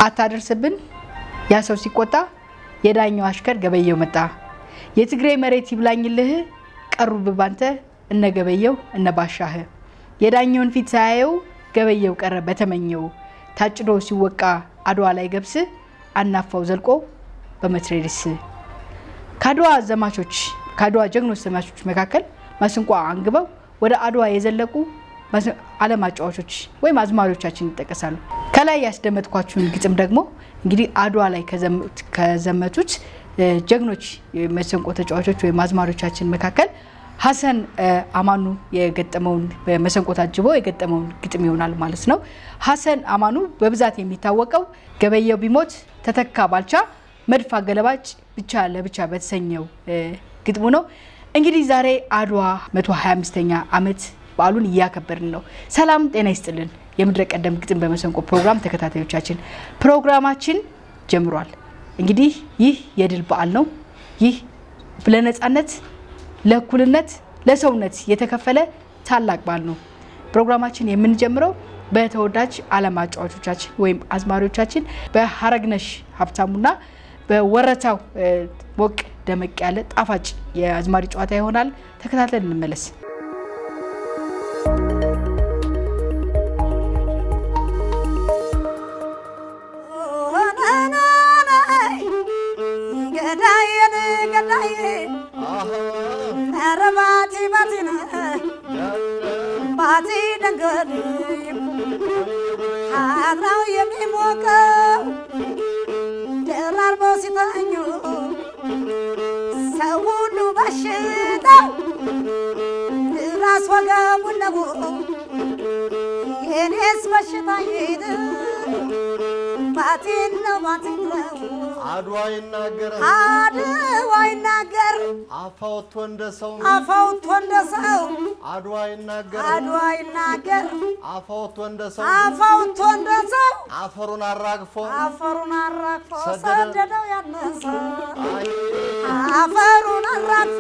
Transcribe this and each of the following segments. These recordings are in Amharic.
አታደርስብን ያ ሰው ሲቆጣ የዳኛው አሽከር ገበየው መጣ። የትግራይ መሬት ይብላኝልህ ቀሩብህ ባንተ እነ ገበየው እነ ባሻህ የዳኛውን ፊት ሳያየው ገበየው ቀረ በተመኘው ታጭዶ ሲወቃ አድዋ ላይ ገብስ አናፋው ዘልቆ በመትሬድስ ከአድዋ ዘማቾች ከአድዋ ጀግኖች ዘማቾች መካከል ማስንቋ አንግበው ወደ አድዋ የዘለቁ ዓለም አጫዋቾች ወይም አዝማሪዎቻችን ይጠቀሳሉ። ከላይ ያስደመጥኳችሁን ግጥም ደግሞ እንግዲህ አድዋ ላይ ከዘመቱት ጀግኖች መሰንቆ ተጫዋቾች ወይም አዝማሪዎቻችን መካከል ሀሰን አማኑ የገጠመውን በመሰንቆ ታጅቦ የገጠመውን ግጥም ይሆናል ማለት ነው። ሀሰን አማኑ በብዛት የሚታወቀው ገበየው ቢሞት ተተካ ባልቻ መድፍ አገለባጭ ብቻ ለብቻ በተሰኘው ግጥሙ ነው። እንግዲህ ዛሬ አድዋ 125ኛ ዓመት በዓሉን እያከበርን ነው። ሰላም ጤና ይስጥልን። የምድረ ቀደም ግጥም በመሰንቆ ፕሮግራም ተከታታዮቻችን ፕሮግራማችን ጀምሯል። እንግዲህ ይህ የድል በዓል ነው። ይህ ለነፃነት፣ ለእኩልነት፣ ለሰውነት የተከፈለ ታላቅ በዓል ነው። ፕሮግራማችን የምንጀምረው በተወዳጅ ዓለም አጫዋቾቻችን ወይም አዝማሪዎቻችን በሀረግነሽ ሀብታሙና በወረታው ሞቅ ደመቅ ያለ ጣፋጭ የአዝማሪ ጨዋታ ይሆናል። ተከታትለን እንመለስ። ባቲ ደንገል አብራው የሚሞቀው ደራርበው ሲተኙ ሰው ሁሉ በሽታው ራስ ወገቡን ነው የኔስ በሽታ ሄድ ባቲን ነው ባቲን ነው አድዋ ይናገር አድዋ ይናገር አፋውቶ እንደ ሰው አፋውቶ እንደ ሰው አድዋ ይናገር አድዋ ይናገር አፋውቶ እንደ ሰው አፋውቶ እንደ ሰው አፈሩን አራግፎ አፈሩን አራግፎ ሰደደ- ሰደደው ያነሰ አፈሩን አራግፎ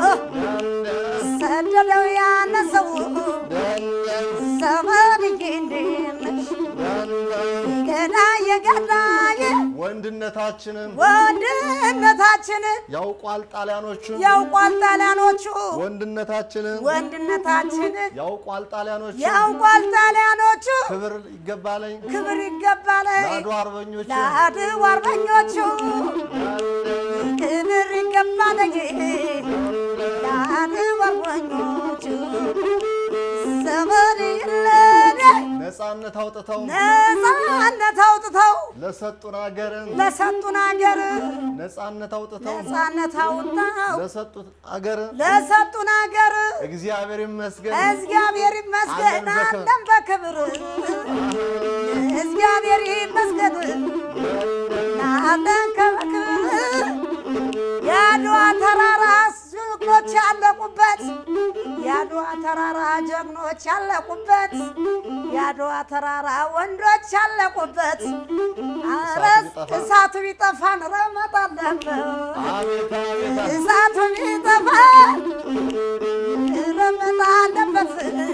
ሰደደው ያነሰው ዘመድዬ እንዴት ነሽ ገዳዬ ገዳዬ ወንድነታችንን ወንድነታችንን ያውቋል ጣሊያኖቹ ያውቋል ጣሊያኖቹ ወንድነታችንን ወንድነታችንን ያውቋል ጣሊያኖቹ ያውቋል ጣሊያኖቹ ክብር ይገባለኝ ክብር ይገባል ለአድዋ አርበኞቹ ለአድዋ አርበኞቹ ክብር ይገባል ለአድዋ አርበኞቹ ዘመን ይለኔ ነፃነት አውጥተው ነፃነት አውጥተው ለሰጡን አገርን ለሰጡን አገር ነፃነት አውጥተው ነፃነት አውጥተው ለሰጡት አገር ለሰጡን አገር እግዚአብሔር ይመስገን እግዚአብሔር ይመስገን አለን አለን በክብር እግዚአብሔር ይመስገን አለን በክብር የአድዋ ተራራ ጀግኖች ያለቁበት የአድዋ ተራራ ጀግኖች ያለቁበት የአድዋ ተራራ ወንዶች ያለቁበት ኧረ እሳቱ ቢጠፋን ረመጥ አለበት አቤት አቤት እሳቱ ቢጠፋ ረመጥ አለበት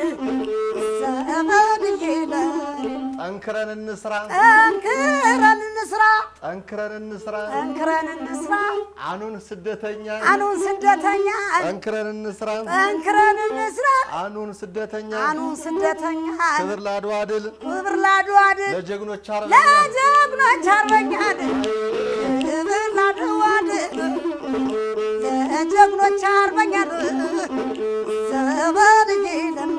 ዘመን ይለ ጠንክረን እንስራ ጠንክረን እንስራ ጠንክረን እንስራ ጠንክረን እንስራ አኑን ስደተኛ አኑን ስደተኛ ጠንክረን እንስራ ጠንክረን እንስራ አኑን ስደተኛ አኑን ስደተኛ ክብር ለአድዋ ድል ክብር ለአድዋ ድል ለጀግኖች አርበኛ ለጀግኖች አርበኛ ድል ክብር ለአድዋ ድል ለጀግኖች አርበኛ ድል ዘመን ይለም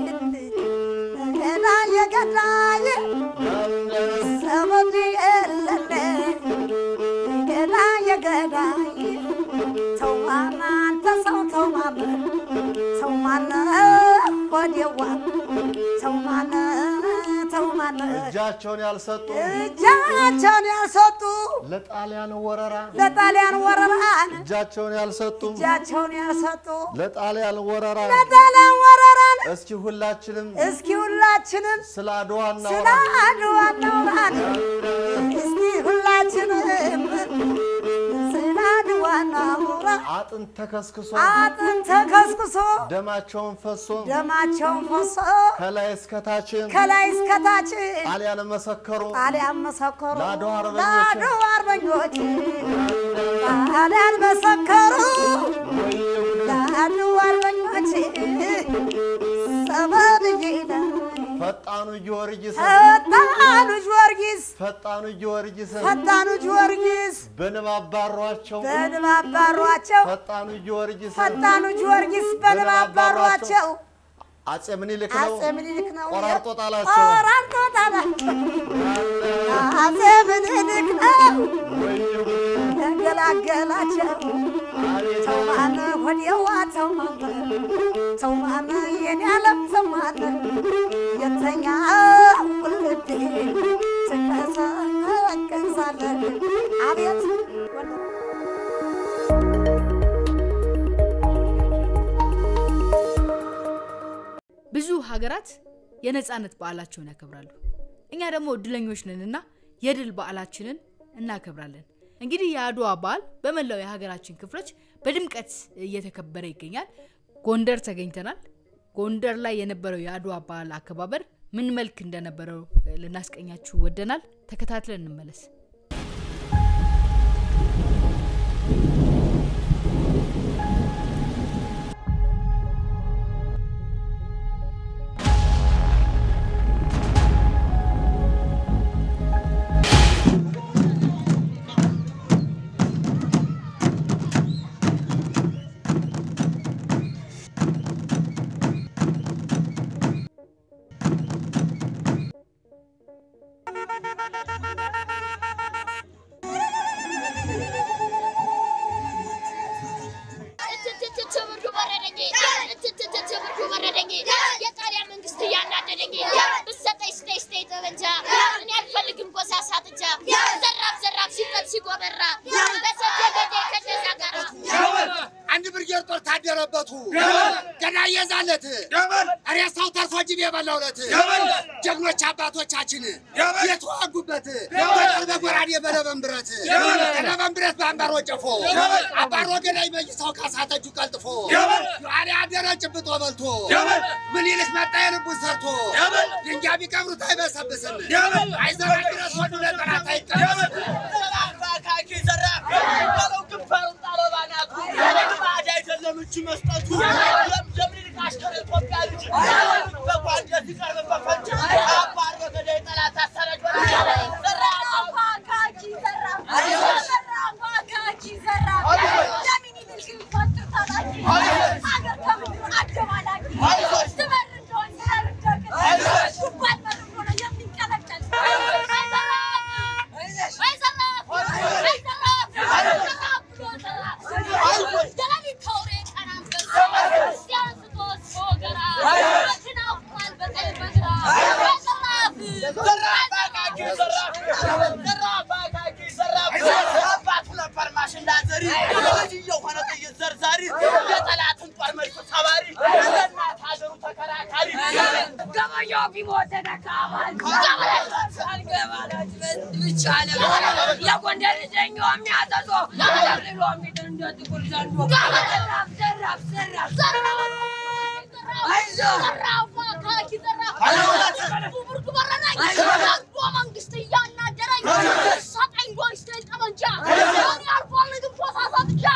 ገዳዬ ገዳዬ ዘመን የለለ ገዳዬ ገዳዬ ተው ማማ አንተ ሰው ተው ማማ ተው ማነ ወዲያዋ ተው ማነ ተው ማነ እጃቸውን ያልሰጡ እጃቸውን ያልሰጡ ለጣሊያን ወረራ ለጣሊያን ወረራን እጃቸውን ያልሰጡ እጃቸውን ያልሰጡ ለጣሊያን ወረራ ለጣሊያን ወረራን እስኪ ሁላችንም እስኪ ሁላችንም ስለ አድዋ ስለ እናውራ አድዋ እናውራን እስኪ ሁላችንም ስለ አድዋ ሞራና ሞራ አጥንት ተከስክሶ አጥንት ተከስክሶ ደማቸውን ፈሶ ደማቸውን ፈሶ ከላይ እስከታችን ከላይ እስከታች ጣሊያን መሰከሩ ጣሊያን መሰከሩ ለአድዋ አርበኞች ለአድዋ አርበኞች ጣሊያን መሰከሩ ለአድዋ አርበኞች ሰበልጅነ ፈጣኑ ጊዮርጊስ ፈጣኑ ጊዮርጊስ ፈጣኑ ጊዮርጊስ ፈጣኑ ጊዮርጊስ በንብ አባሯቸው በንብ አባሯቸው ፈጣኑ ጊዮርጊስ ፈጣኑ ጊዮርጊስ በንብ አባሯቸው አጼ ምኒልክ ነው አጼ ምኒልክ ነው ቆራርጦ ጣላቸው። ቆራርጦ ጣላቸው አጼ ምኒልክ ነው የገላገላቸው ሰው ማነ ወዲያዋ ሰው ማነ ሰው ማነ የኔ ዓለም ሰው ማነ የተኛ ውልዴ ስቀሰቀሳለ አቤት ብዙ ሀገራት የነፃነት በዓላቸውን ያከብራሉ። እኛ ደግሞ እድለኞች ነንና የድል በዓላችንን እናከብራለን። እንግዲህ የአድዋ በዓል በመላው የሀገራችን ክፍሎች በድምቀት እየተከበረ ይገኛል። ጎንደር ተገኝተናል። ጎንደር ላይ የነበረው የአድዋ በዓል አከባበር ምን መልክ እንደነበረው እ፣ ልናስቀኛችሁ ወደናል። ተከታትለን እንመለስ። ትብርዱ በረደኝ፣ ትብርዱ በረደኝ። የጣሊያን መንግስት እያናደደኝ ብትሰጠኝ ስጠኝ ስጠኝ ጠበንጃ እኔ አልፈልግም ጎሳ ሳጥጃ ዘራፍ ዘራፍ ሲቀል ሲጎበራ በሰደገዴ ከነዛ ጋራ አንድ ብርጌር ጦር ታደረበቱ ገዳይ የዛለት ሬሳው ተርፎ ጅብ የበላውለት ጀግኖች አባቶቻችን የተዋጉበት በጦር በጎራዴ በለበን ብረት በለበን ብረት በአንባሮ ጨፎ አባሮ ገዳይ መይሳው ካሳተጁ ቀልጥፎ ዮሐን ያደረ ጭብጦ በልቶ ምኒልክ መጣ የልቡን ሰርቶ ድንጋይ ቢቀብሩት አይበሰብስም አይዘራ ድረስ ወዱ ለጠላት አይቀበስም የጎንደር ልጅ የሚያዘዞ ሎ የሚጥል እንደ ጥቁር ዘንዶ ዘራፍ ዘራፍ ዘራፍ መንግስት እያናደረኝ ሰጠኝ ጎይስተኝ ጠመንጃ እኔ አልፈልግም ፎሳ ሳጥጃ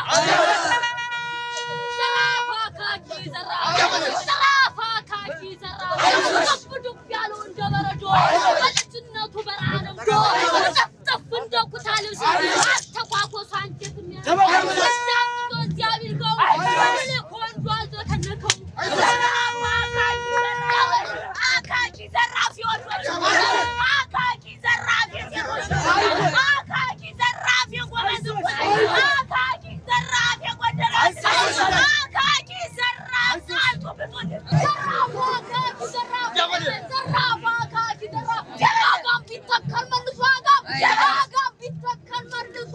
ዘራፍ አካኪ ዘራፍ ዘራፍ አካኪ ዘራፍ ዱብ ዱብ ያለው እንደ በረዶ በልጅነቱ በረሃ ነምዶ ጠፍጠፍ እንደ ኩታ ልብስ አስተኳኮሱ አንጀት የሚያደርግ እግዚአብሔር ገው ኮንዶ አልዘከነከው ዘራፍ አካኪ ዘራፍ አካኪ ዘራፍ ሲወዶች አካኪ ዘራፍ የሴቶች አካኪ ዘራፍ የጎበዝ አካኪ ዘራፍ የጎደረ አካኪ ዘራፍ ሳልቱ ብጡን ዘራፍ አካኪ ዘራፍ ዘራፍ አካኪ ዘራፍ አጋም ቢተከል መልሶ አጋም አጋም ቢተከል መልሶ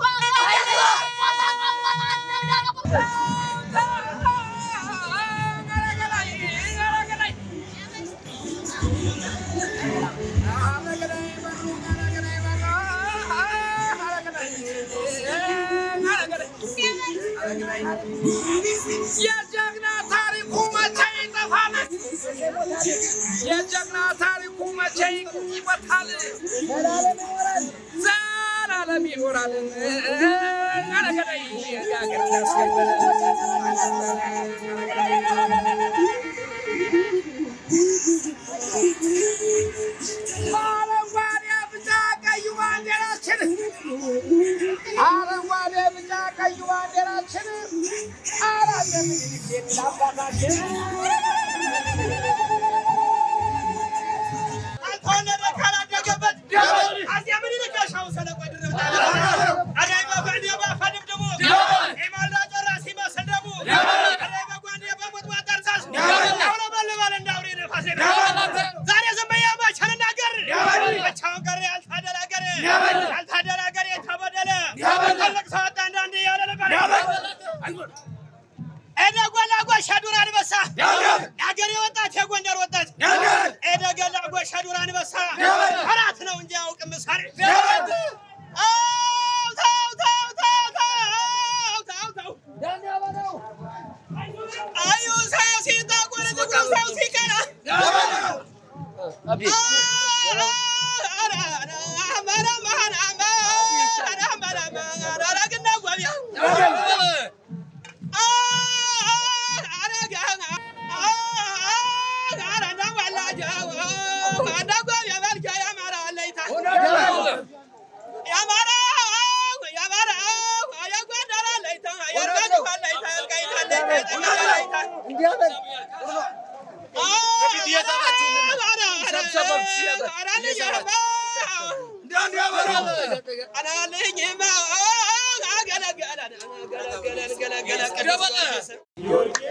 Thank you. የጀግና ታሪኩ መቼ ይጠፋል? የጀግና ታሪኩ መቼ ይወጣል? ዘላለም ይኖራል። አረገደይ የሀገር አረንጓዴ ቢጫ ቀዩ ባንዲራችን አረንጓዴ ቢጫ ቀዩ ባንዲራችን አራት ምኒልክ የሚል አባታችን አልተወለደ ካላደገበት አፄ ምኒልክ ጋሻው ሰለቆ ድርብታ አዳይ በጓንዴ ባፈድም ደግሞ ኢማልዳ ጮራ ሲመስል ደግሞ አዳይ በጓንዴ በሞት ማጠርሳስ ያውለበልባል እንዳውሬ ነፋስ ዛሬ ዝም ብዬ መቼ ልናገር? ብቻውን ቀረ ያልታደለ አገር ያልታደለ አገር የተበደለ ትልቅ ሰው ወጣ አንዳንድ እያለ ነበር ኤደ ጎላ ጎሽ ዱር አንበሳ የአገሬ ወጣት የጎንደር ወጣት ኤደ ገላ ጎሽ ዱር አንበሳ አራት ነው እንጂ አያውቅም ምሳሌ አው ተው ተው ተው ተው ተው ተው አዩ ሰው ሲጠቁር ጥቁር ሰው ሲቀና ገለገለ